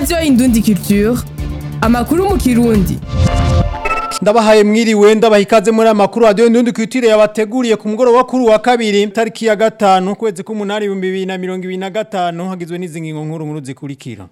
radiyo indundi culture amakuru mu kirundi ndabahaye mwiriwe ndabaha ikaze muri aya makuru radiyo ndundi kwitire yabateguriye ku mugoroba kuri wa kabiri tariki ya gatanu kwezi k'umunani ibihumbi bibiri na mirongo ibiri na gatanu hagizwe n'izi ngingo nkuru nkuru zikurikira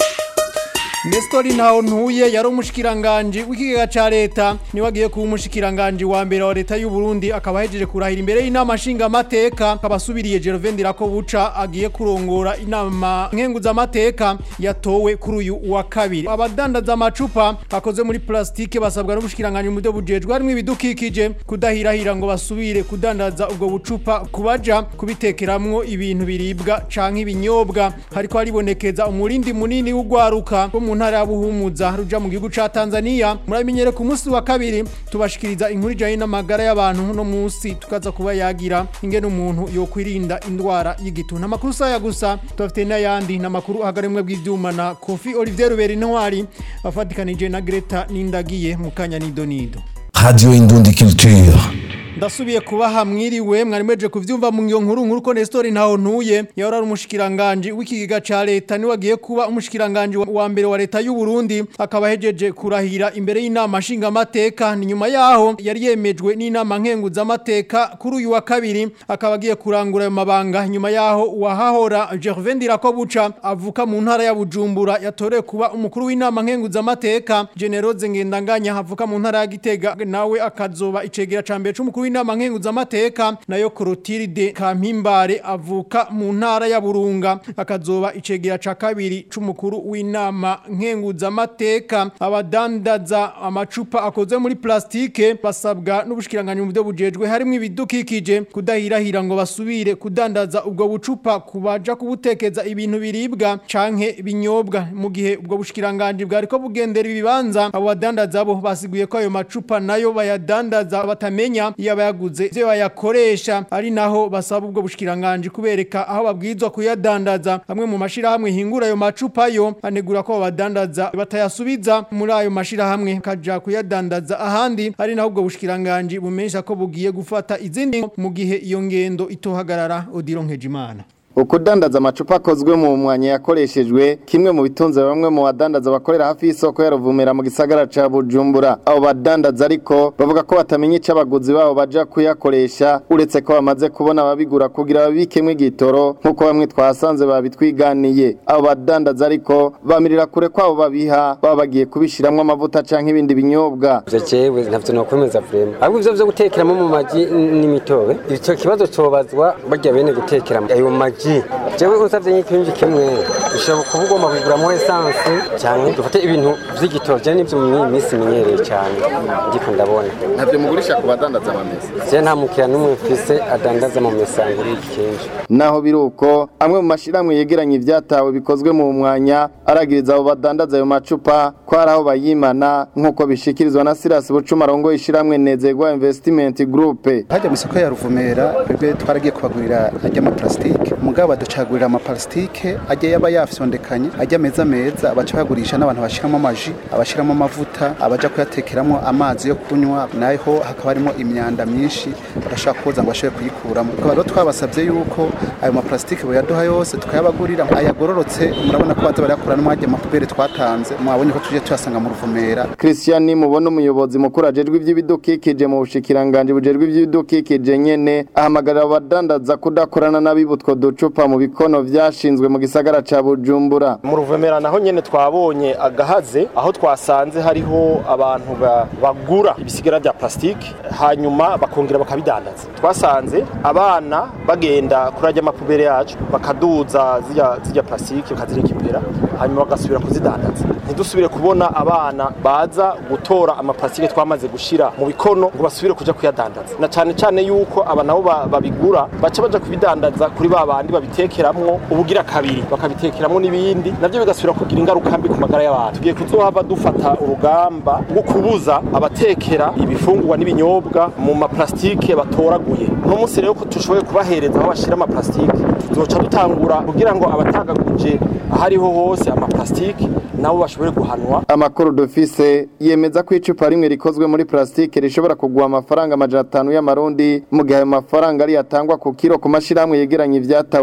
Nestori ntaho ntuye yari umushikiranganje w'ikigega ca leta niwe agiye kuba umushikiranganje wa mbere wa leta y'u Burundi akaba ahejeje kurahira imbere y'inama nshinga amateka akaba asubiriye Gervain Ndirakobuca agiye kurongora inama nkenguza amateka yatowe kuri uyu wa kabiri abadandaza amacupa akoze muri plastike basabwa n'ubushikiranganje mu byo bujejwe harimo ibidukikije kudahirahira ngo basubire kudandaza ubwo bucupa kubaja kubitekeramwo ibintu biribwa canke ibinyobwa hariko haribonekeza umurindi munini w'ugwaruka mu ntara ya Buhumuza ruja mu gihugu ca Tanzania muramenyere ku munsi wa kabiri tubashikiriza inkuru ijanye n'amagara y'abantu no munsi tukaza kuba yagira ingene umuntu yo kwirinda indwara y'igituntu amakuru saya gusa tufite n'ayandi n'amakuru ahagaremwe bw'ivyuma na Kofi Olivier Ruberi Ntwari afatikanije na Greta Nindagiye mu kanya nidonido Radio Indundi Culture. ndasubiye kubaha mwiriwe mwari mweje kuvyumva mu ngiyo nkuru nkuru ko Nestor ntaho ntuye yahora ari umushikiranganje w'ikigega ca leta niwe agiye kuba umushikiranganje wa mbere wa leta y'u Burundi akaba hejeje kurahira imbere y'inama nshinga amateka ni nyuma yaho yari yemejwe n'inama nkenguza amateka kuri uyu wa kabiri akaba agiye kurangura ayo mabanga nyuma yaho uwahahora Gervain Ndirakobuca avuka mu ntara ya Bujumbura yatorewe kuba umukuru w'inama nkenguza amateka Generose Ngendanganya avuka mu ntara ya Gitega nawe akazoba icegera ca mbere c'umukuru w'inama nkenguza amateka nayo Clotilde Kampimbare avuka mu ntara ya Burunga akazoba icegera ca kabiri c'umukuru w'inama nkenguza amateka abadandaza amacupa akoze muri plastike basabwa n'ubushikiranganje mu byo bujejwe harimo ibidukikije kudahirahira ngo basubire kudandaza ubwo bucupa kubaja kubutekeza ibintu biribwa canke binyobwa mu gihe ubwo bushikiranganje bwariko bugendera ibibanza abo badandaza bo basiguye ko ayo macupa nayo bayadandaza batamenya iyo abayaguze ivyo bayakoresha ari naho basaba ubwo bushikiranganje kubereka aho babwirizwa kuyadandaza amwe mu mashirahamwe hingura ayo macupa yo anegura ko badandaza batayasubiza muri ayo mashirahamwe kaja kuyadandaza ahandi ari naho ubwo bushikiranganje bumesha ko bugiye gufata izindi mu gihe iyo ngendo itohagarara Odilo Nkejimana ukudandaza amacupa akozwe mu mwanya yakoreshejwe kimwe mu bitunze bamwe mu badandaza bakorera hafi y'isoko ya Ruvumera mu gisagara ca Bujumbura abo badandaza ariko bavuga ko batamenya ico abaguzi babo baja kuyakoresha uretse ko bamaze kubona ababigura kugira babikemwe igitoro nk'uko bamwe twasanze babitwiganiye abo badandaza ariko bamirira kure kwabo babiha baba bagiye kubishiramwo amavuta canke ibindi binyobwa ivyo jewe ntavyo nokwemeza vrema ahubwo ivyo vyo gutekeramo mu maji n'imitobe ico kibazo cobazwa barya bene gutekeramo ayo maji ji jewe usavye nk'ikinji kimwe ushobora kuba ugomba kuguramo esanse cyane dufate ibintu vy'igitoro je nivyo mu minsi menyereye cyane ndiko ndabona ntabyo mugurisha ku badandaza amamesa je nta mukiriya n'umwe mfise adandaza mu mesanguri y'ikinji naho biruko amwe mu mashiramwe yegeranye ivyatawe bikozwe mu mwanya aragiriza abo badandaza ayo macupa ko ari aho bayimana nk'uko bishikirizwa na Silas Bucuma arongoye ishiramwe Nezegwa Investment Group hajya mu isoko ya Ruvumera twebwe twaragiye kubagurira ajya ama plastique mugabo baducagurira ama plastique ajya yaba yafyondekanye ajya meza meza baca bagurisha n'abantu bashiramo amaji abashiramo amavuta abaja kuyatekeramo amazi yo kunywa naho hakaba harimo imyanda myinshi barashaka kuza ngo bashobore kuyikuramo tukaba rero twabasabye yuko ayo ma plastique boyaduha yose tukayabagurira ayagororotse murabona ko baza barayakura no mwajya amapubere twatanze mwabonye ko tuje tuyasanga mu Ruvumera Christian mubona umuyobozi mukuru ajejwe ivy'ibidukikije mu bushikiranganje bujejwe ivy'ibidukikije nyene ahamagarira abadandaza kudakorana n'abibutwa ducupa mu bikono vyashinzwe mu gisagara ca Bujumbura mu ruvumera naho nyene twabonye agahaze aho twasanze hariho abantu bagura ibisigara vya plastike hanyuma bakongera bakabidandaza twasanze abana bagenda kuri ajya amapubere yacu bakaduza zirya zirya plastike bakazirikipera hanyuma bagasubira kuzidandaza ntidusubire kubona abana baza gutora amaplastike twamaze gushira mu bikono ngo basubire kuja kuyadandaza na cane cane yuko aba nabo babigura baca baja kubidandaza kuri ba bandi babitekeramwo ubugira kabiri bakabitekeramwo n'ibindi navyo bigasubira kugira ingaruka mbi ku magara y'abantu tugiye kuzohava dufata urugamba rwo kubuza abatekera ibifungurwa n'ibinyobwa mu maplastike batoraguye uno munsi rero ko tushoboye kubahereza aho bashira amaplastike tuzoca dutangura kugira ngo abatagaguje ahariho hose amaplastike nabo bashobore guhanwa amakuru dufise yemeza ko icupa rimwe rikozwe muri plastike rishobora kugwa amafaranga amajana atanu y'amarundi mu gihe ayo mafaranga ari yatangwa ku kiro ku mashirahamwe yegeranye ivyatawe bikozwe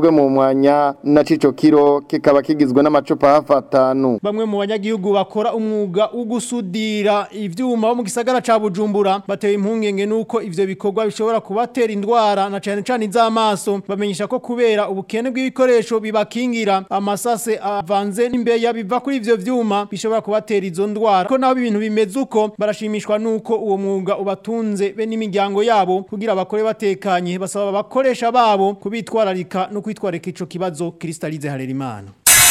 cakozwe mu mwanya na cico kiro kikaba kigizwe n'amacupa hafi atanu Bamwe mu banyagihugu bakora umwuga wo gusudira ivyuma bo mu gisagara ca Bujumbura batewe impungenge nuko ivyo bikorwa bishobora kubatera indwara na cane cane iz'amaso bamenyesha ko kubera ubukene bw'ibikoresho bibakingira amasase avanze n'imbeya biva kuri ivyo vyuma bishobora kubatera izo ndwara ko naho ibintu bimeze uko barashimishwa nuko uwo mwuga ubatunze be n'imiryango yabo kugira bakore batekanye basaba abakoresha babo kubitwararika no kwitwararika ico kibazo Kristalize Harerimana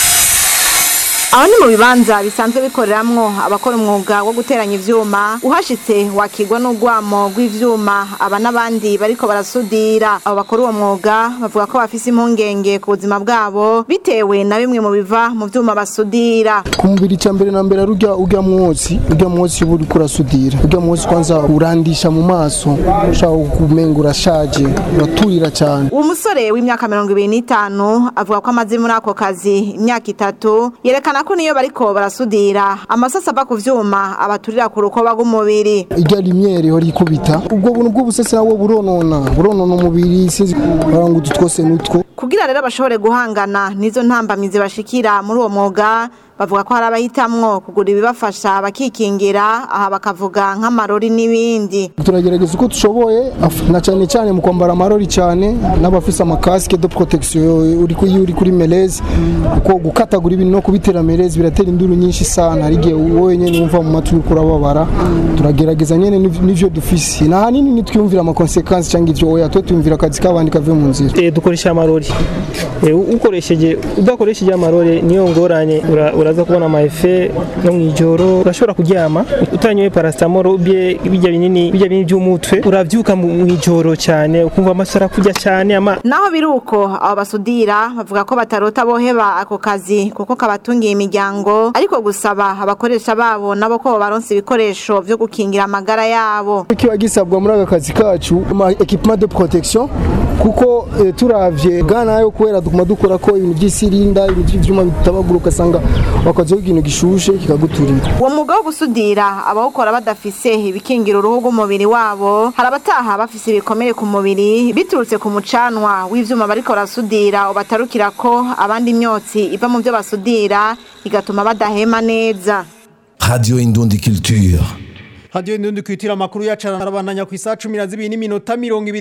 aho ni mu bibanza bisanzwe bikoreramwo abakora umwuga wo guteranya ivyuma uhashitse wakigwa n'urwamo rw'ivyuma aba n'abandi bariko barasudira abo bakora uwo mwuga bavuga ko bafise impungenge ku buzima bwabo bitewe na bimwe mu biva mu vyuma basudira ku mubiri cya mbere na mbere rujya ujya mwotsi ujya mwotsi uba uriko urasudira ujya mwotsi kwanza urandisha mu maso ushaka kumenga urashaje uraturira cyane uwo musore w'imyaka mirongo ibiri n'itanu avuga ko amaze muri ako kazi imyaka itatu yerekana ko niyo bariko barasudira amasasa ava ku vyuma abaturira ku rukoba rw'umubiri ijya rimyere hori ikubita ubwo buntu bw'ubusese nabwo buronona buronona umubiri sinzi ngo utu twose n'utwo kugira rero bashobore guhangana n'izo ntambamizi bashikira muri uwo mwuga bavuga ko hari abahitamwo kugura ibibafasha bakikingira aha bakavuga nk'amarori n'ibindi turagerageza uko dushoboye af- na cyane cyane mu kwambara amarori cyane n'abafise amakasike de protection uri kuri uri kuri melezi kuko gukatagura ibintu no kubitera melezi biratera induru nyinshi sana hari igihe wowe nyene wumva mu matwi uriko urababara turagerageza nyene niv- nivyo dufise na hanini nitwiyumvira amakonsekansi cyangwa ivyo oya twe twiyumvira akazi k'abandi kave mu nzira Eh, dukoresha amarori Eh, u- ukoresheje udakoresheje amarori niyo ngorane ura- uraza kubona amaefe no mu ijoro urashobora kuryama utanyoye paracetamol bye bijya binini bijya binini by'umutwe uravyuka mu mu ijoro cyane ukumva amaso arakurya cyane ama naho biri uko abo basudira bavuga ko batarota boheba ako kazi kuko kabatungiye imiryango ariko gusaba abakoresha babo nabo ko baronse ibikoresho vyo gukingira amagara yabo kiba gisabwa muri aka kazi kacu ama equipement de protection kuko eh, turavye gana yo kubera dukuma dukora ko ibintu by'isirinda ibintu by'ivyuma bitabagura ugasanga wakazeho ikintu gishushe kikaguturira uwo mwuga wo gusudira abawukora badafise ibikingira uruhu rw'umubiri wabo hari abataha bafise ibikomere ku mubiri biturutse ku mucanwa w'ivyuma bariko barasudira ubatarukira ko abandi imyotsi iva mu vyo basudira igatuma badahema neza Radio Indundi Culture. Radio Indundi kwitira makuru yacara arabandanya ku isaha 12 n'iminota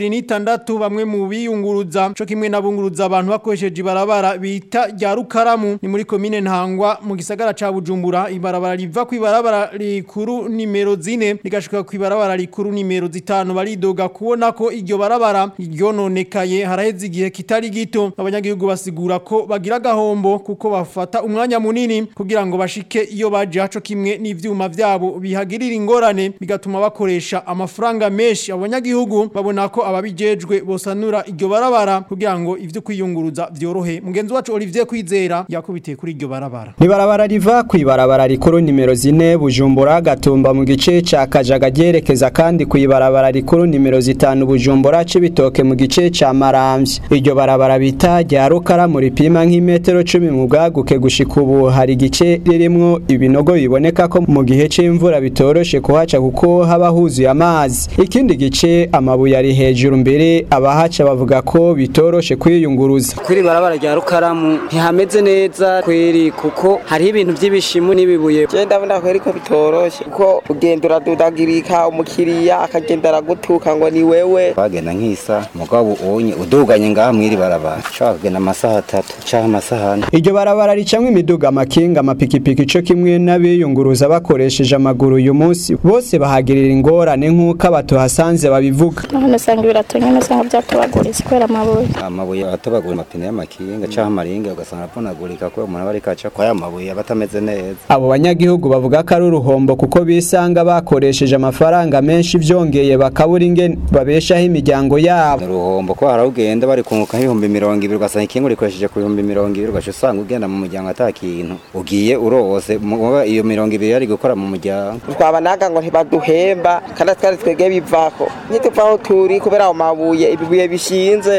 26 bamwe mu biyunguruza cyo kimwe nabunguruza abantu bakoresheje ibarabara bita rya Rukaramu ni muri commune Ntangwa mu gisagara ca Bujumbura ibarabara riva ku ibarabara rikuru nimero 4 rigashika ku ibarabara rikuru nimero 5 baridoga kubona ko iryo barabara ryononekaye haraheze igihe kitari gito abanyagihugu basigura ko bagira gahombo kuko bafata umwanya munini kugira ngo bashike iyo baje haco kimwe n'ivyuma vyabo bihagirira ingorane bigatuma bakoresha amafaranga menshi abanyagihugu babona ko ababijejwe bosanura iryo barabara kugira ngo ivyo kwiyunguruza vyorohe mugenzi wacu Olivier Kwizera yakubitiye kuri iryo barabara Ibarabara riva ku ibarabara rikuru nimero zine Bujumbura Gatumba mu gice ca Kajaga ryerekeza kandi ku ibarabara rikuru nimero zitanu Bujumbura Cibitoke mu gice ca Maramvya. Iryo barabara bita rya Rukara muri pima nk'imetero 10 mu bwaguke gushika ubu hari igice ririmwo ibinogo biboneka ko mu gihe c'imvura bitoroshe kuhaca kuko haba huzuye amazi. Ikindi gice amabuye ari hejuru mbere abahaca bavuga ko bitoroshe kwiyunguruza. kuri barabara rya rukaramu ntihameze neza kweri kuko hariho ibintu by'ibishimu n'ibibuye je ndabona kweri ko bitoroshe kuko ugenda uradudagirika umukiriya akagenda aragutuka ngo ni wewe bagenda nk'isa mugabo ubonye uduganye ngaha mwiri barabara ushobora kugenda amasaha atatu canke amasaha ane Iryo barabara ricamwo imiduga amakinga amapikipiki co kimwe n'abiyunguruza bakoresheje amaguru uyu munsi bose bahagirira ingorane nk'uko abatuhasanze babivuga none usanga ibirato nyine usanga byatobaguritse kubera amabuye amabuye atobagura amapine y'amakinga canke amaringa ugasanga aravunagurika kubera umuntu aba ariko aca kwa ya mabuye aba atameze neza abo banyagihugu bavuga ko ari uruhombo kuko bisanga bakoresheje amafaranga menshi vyongeye bakabura ingene babeshaho imiryango yabo uruhombo ko harawugenda bari kunguka nk'ibihumbi mirongo ibiri ugasanga ikinga urikoresheje ku bihumbi mirongo ibiri ugaca usanga ugenda mu muryango ata kintu ugiye urose muba iyo mirongo ibiri yari gukora mu muryango twabanaga ngo ntibaduhemba kandi twari twebwe bivako ntituva aho turi kubera ayo mabuye ibibuye bishinze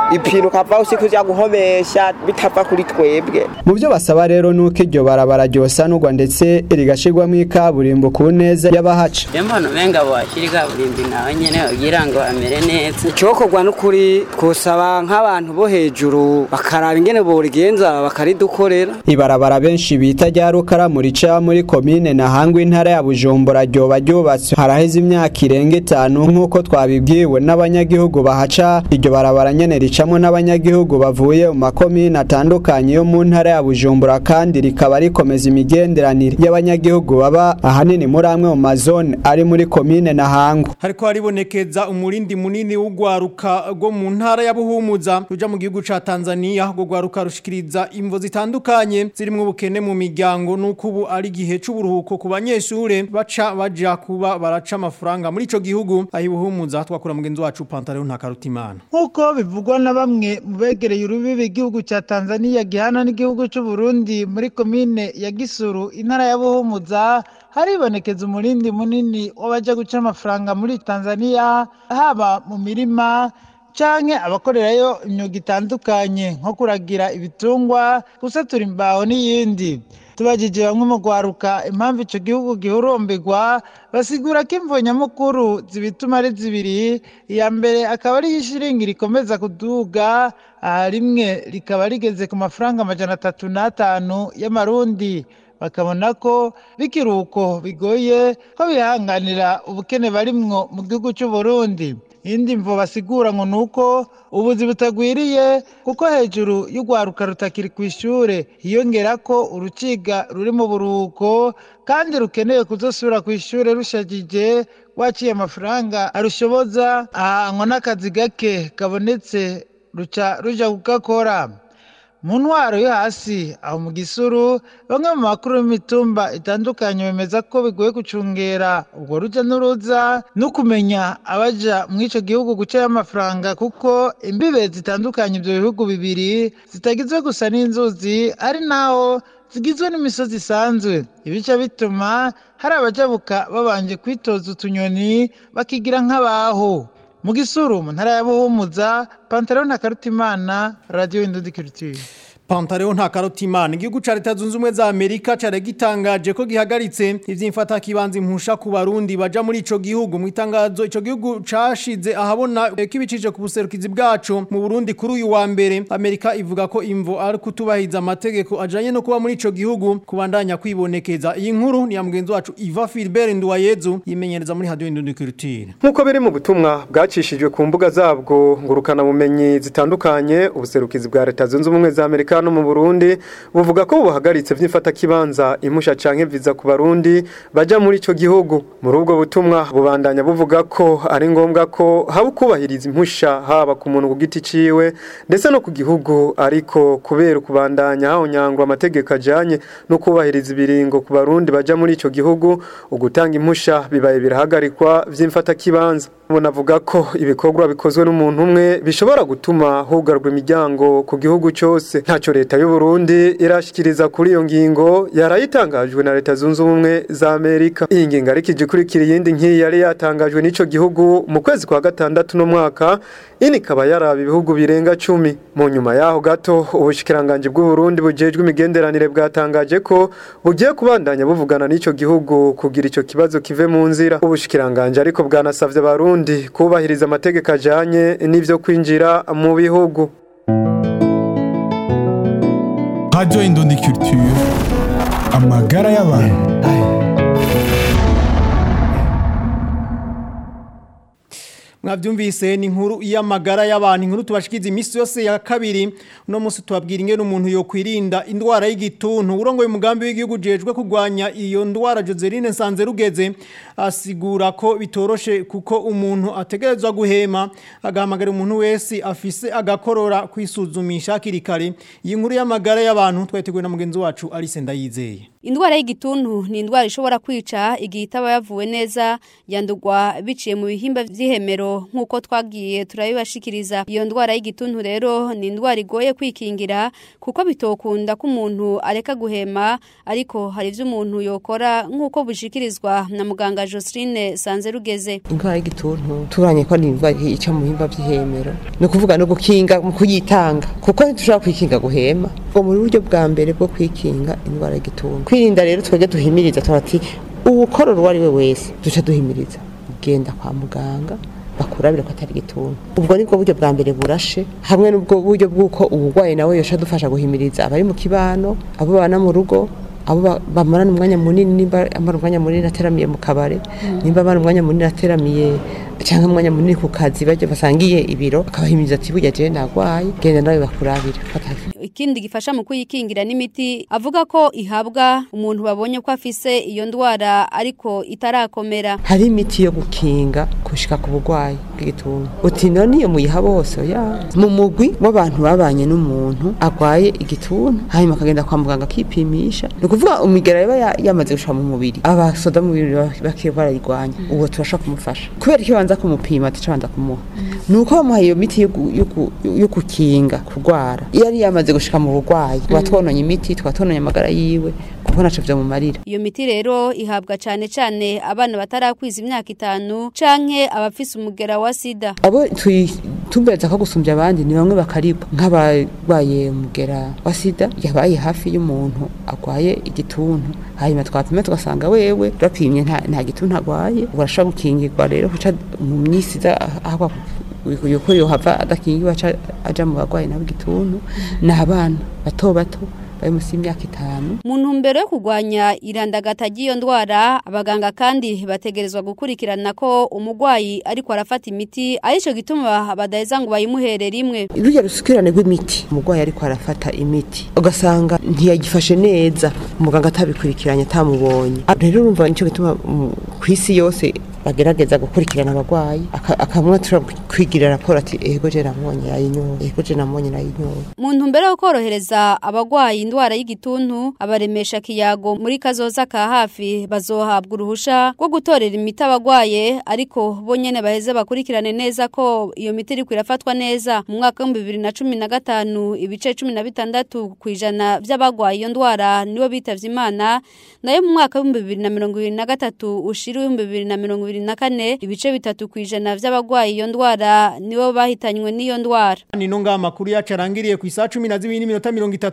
ipintu ukava usi kuja guhomesha bitava kuri twebwe mu byo basaba rero nuko iryo barabara ryosanurwa ndetse rigashirwamo ikaburimbo ku neza y'abahaca mbona umenga washyira ikaburimbi nawe nyene kugira ngo amere neza icokorwa n'ukuri twosaba nk'abantu bo hejuru bakaraba ingene borigenza bakaridukorera ibarabara benshi bita rya rukaramu rica muri komine na hangwa intara ya bujumbura ryoba ryubatswe haraheze imyaka irenga itanu nk'uko twabibwiwe n'abanyagihugu bahaca iryo barabara nyene ricamwo n'abanyagihugu bavuye mu makomine atandukanye yo mu ntara ya bujumbura kandi rikaba rikomeza imigenderanire y'abanyagihugu baba ahanini muri amwe mu mazone ari muri komine na hangwa hariko haribonekeza umurindi munini w'ugwaruka rwo mu ntara ya Buhumuza ruja mu gihugu ca Tanzania rwo gwaruka rushikiriza imvo zitandukanye zirimwo ubukene mu miryango nuko ubu ari gihe c'uburuhuko ku banyeshure baca baja kuba baraca amafaranga muri ico gihugu ahi Buhumuza twakura mugenzi wacu Pantaleon Ntakarutimana nk'uko bivugwa na bamwe mu begereye urubibi igihugu cya Tanzania gihana n'igihugu cy'u Burundi muri komine ya Gisuru intara ya Buhumuza haribonekeza umurindi munini w'abaja guca amafaranga muri Tanzania haba mu mirima canke abakorerayo imyuga itandukanye nko kuragira ibitungwa gusatura imbaho n'iyindi tubajije bamwe mu gwaruka impamvu ico gihugu gihurumbirwa basigura ko imvo nyamukuru zibituma ari zibiri iya mbere akaba ari ishiringi rikomeza kuduga aha rimwe rikaba rigeze ku mafaranga amajana atatu n'atanu y'amarundi bakabona ko bikiri uko bigoye ko bihanganira ubukene barimwo mu gihugu cy'u Burundi indi mvo basigura ngo nuko ubuzi butagwiriye kuko hejuru y'ugwaruka rutakiri ku ishure hiyongera ko uruciga ruri mu buruhuko kandi rukeneye kuzosubira ku ishure rushajije waciye amafaranga arushoboza ahangwa n'akazi gake kabonetse ruca ruja kugakora mu ntwaro yo hasi aho mu gisuru bamwe mu makuru y'imitumba itandukanye bemeza ko bigoye gucungera ubwo rujya n'uruza no kumenya abaja muri icyo gihugu gucayo amafaranga kuko imbibe zitandukanye ibyo bihugu bibiri zitagizwe gusa n'inzuzi ari naho zigizwe n'imisozi isanzwe ibice bituma hari abajabuka babanje kwitoza utunyoni bakigira nk'abaho mu gisuru mu ntara ya buhumuza pantaro na karutimana radiyo indundi kirutire Pantaleo nta karotimana igihugu ca leta zunze ubumwe za Amerika care gitangaje ko gihagaritse ivyimfata kibanza impusha ku barundi baja muri ico gihugu mu itangazo ico gihugu cashize ahabona kibicije ku buserukizi bwaco mu Burundi kuri uyu wa mbere Amerika ivuga ko imvo ari kutubahiza amategeko ajanye no kuba muri ico gihugu kubandanya kwibonekeza iyi nkuru ni ya mugenzi wacu Iva Philbert Nduwayezu yimenyereza muri radio Indundi Culture Nkuko biri mu butumwa bwacishijwe ku mbuga zabwo ngurukana bumenyi zitandukanye ubuserukizi bwa leta zunze ubumwe za Amerika no mu Burundi buvuga ko buhagaritse vy'imfata kibanza impusha canke viza ku barundi baja muri ico gihugu muri ubwo butumwa bubandanya buvuga ko ari ngombwa ko haba kubahiriza impusha haba ku muntu ku giti ciwe ndetse no ku gihugu ariko kubera kubandanya haho nyangwa amategeko ajanye no kubahiriza ibiringo ku barundi baja muri ico gihugu ugutanga impusha bibaye birahagarikwa vy'imfata kibanza bunavuga ko ibikorwa bikozwe n'umuntu umwe bishobora gutuma hugarwa imiryango ku gihugu cyose ntacyo leta y'u Burundi irashikiriza kuri iyo ngingo yarayitangajwe na leta zunze ubumwe za Amerika iyi ngingo ariko igikurikira iyindi nk'iyi yari yatangajwe n'ico gihugu mu kwezi kwa gatandatu no mwaka ini ikaba yaraba ibihugu birenga cumi mu nyuma yaho gato ubushikiranganje bw'u Burundi bujejwe imigenderanire bwatangaje ko bugiye kubandanya buvugana n'ico gihugu kugira ico kibazo kive mu nzira ubushikiranganje ariko bwanasavye abarundi Burundi kubahiriza amategeko ajanye n'ivyo kwinjira mu bihugu Radio Indundi Culture amagara y'abantu mwavyumvise ni inkuru y'amagara y'abantu inkuru tubashikiza imisi yose ya kabiri uno munsi tubabwira ingene umuntu yo kwirinda indwara y'igituntu urongoye umugambi w'igihugu jejwe kurwanya iyo ndwara Joseline Sanze rugeze asigura ko bitoroshe kuko umuntu ategerezwa guhema agahamagara umuntu wese afise agakorora kwisuzumisha hakiri kare iyi nkuru y'amagara y'abantu twateguwe na mugenzi wacu Alice Ndayizeye indwara y'igituntu ni indwara ishobora kwica igihe itaba yavuwe neza yandurwa biciye mu bihimba vy'ihemero nk'uko twagiye turabibashikiriza iyo ndwara y'igituntu rero ni indwara igoye kwikingira kuko bitokunda ko umuntu areka guhema ariko hari ivyo umuntu yokora nk'uko bishikirizwa na muganga Joseline Sanzerugeze indwara y'igituntu turanye ko ni indwara ica mu bihimba vy'ihemero ni ukuvuga no gukinga mu kuyitanga kuko ntitushobora kwikinga guhema ngo mu buryo bwa mbere bwo kwikinga indwara y'igituntu kwirinda rero twebwe duhimiriza turati uwukorora uwo ari we wese duca duhimiriza genda kwa muganga bakurabira ko atari igituntu ubwo nibwo buryo bwa mbere burashe hamwe n'ubwo buryo bw'uko uburwayi nawe yosha dufasha guhimiriza abari mu kibano abo babana mu rugo abo ba- bamarana umwanya munini nimba amara umwanya munini ateramiye mu kabare nimba amara umwanya munini ateramiye cyangwa umwanya munini ku kazi bajya basangiye ibiro akabahimiriza ati burya jewe nagwaye genda nawe bakurabire fata ikindi gifasha mu kuyikingira n'imiti avuga ko ihabwa umuntu babonye ko afise iyo ndwara ariko itarakomera hari imiti yo gukinga gushika ku burwayi bw'igituntu uti none iyo muyiha bose ya mu mugwi w'abantu babanye n'umuntu agwaye igituntu hanyuma akagenda kwa muganga akipimisha ni ukuvuga umigera yaba ya- yamaze gushika mu mubiri abasoda mu mubiri ba- bakiye barayirwanya uwo turashobora kumufasha kubera icyo banza kumupima tuca banza kumuha ni uko bamuha iyo miti yo gu- yo gu- yo gukinga kurwara iyo yari yamaze gushika mu burwayi tuba twononye imiti tuba twononye amagara yiwe kuko ntaco vyomumarira iyo miti rero ihabwa cane cane abana batarakwiza imyaka itanu canke abafise umugera wa sida abo tubereza ko gusumbya abandi ni bamwe bakaribwa nk'abarwaye umugera wa sida yabaye hafi y'umuntu arwaye igituntu hanyuma twapima tugasanga wewe bapimye nta, nta gituntu arwaye urashobora gukingirwa rero kuca mu minsi iza ahakwa yuko yohava adakingiwe aca aja mu barwayi nabo igituntu ni abana bato bato bari munsi y'imyaka itanu mu ntumbero yo kurwanya irandagata ry'iyo ndwara abaganga kandi bategerezwa gukurikirana ko umurwayi ariko arafata imiti arico gituma badaheza ngo bayimuhere rimwe rujya rusukirane rw'imiti umurwayi ariko arafata imiti ugasanga ntiyagifashe neza umuganga atabikurikiranye atamubonye rero urumva nicyo gituma mm, ku isi yose bagerageza gukurikirana abarwayi aka- akamwe turabona kwigira raporo ati ego je namubonye yayinyoye ego je namubonye nayinyoye mu ntumbero yo korohereza abagwayi indwara y'igituntu abaremesha kiyago muri kazoza ka hafi bazohabwa uruhusha rwo gutorera imiti abagwaye ariko bo nyene baheze bakurikirane neza ko iyo miti iriko irafatwa neza mu mwaka w'ibihumbi bibiri na cumi na gatanu ibice cumi na bitandatu kw'ijana vy'abagwaye iyo ndwara nibo bitavye imana nayo mu mwaka w'ibihumbi bibiri na mirongo ibiri na gatatu ushira w'ibihumbi bibiri na mirongo ibiri na kane ibice bitatu kw'ijana vy'abagwaye iyo ndwara nibo bahitanywe n'iyo ndwara Nino nga makuru yacu arangiriye ku isaha 12 n'iminota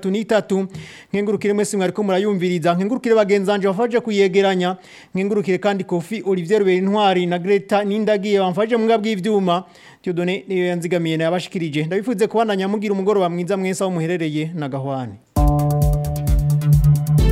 33 nkengurukire mwese mwariko murayumviriza nkengurukire bagenzanje bafaje kuyegeranya nkengurukire kandi Kofi Olivier Berintwari na Greta Nindagiye bamfaje mu ngabwi ivyuma Tiyodone niyo yanzigamiye na yabashikirije ndabifuze kubandanya mugira umugoroba mwiza mwese aho muherereye na gahwane